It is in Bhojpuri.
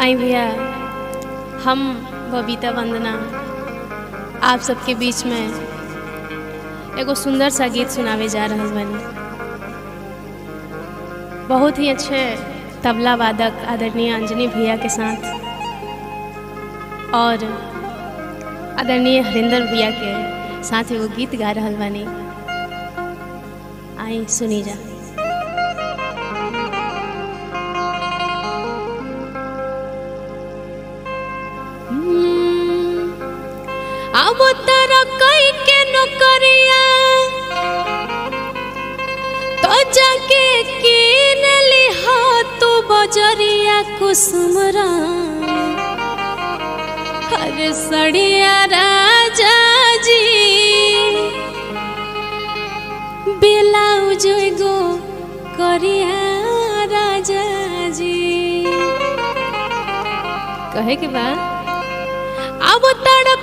आई भैया हम बबीता वंदना आप सबके बीच में एगो सुंदर सा गीत सुनावे जा रहल बानी बहुत ही अच्छे तबला वादक आदरणीय अंजनी भैया के साथ और आदरणीय हरिंदर भैया के साथ एगो गीत गा रहल बानी आई सुनी जा अब तारा कई के नौकरिया तो जाके किन लिहा तू बजरिया कुसुमरा हर सड़िया राजा जी ब्लाउज गो करिया राजा जी कहे के बाद अब तड़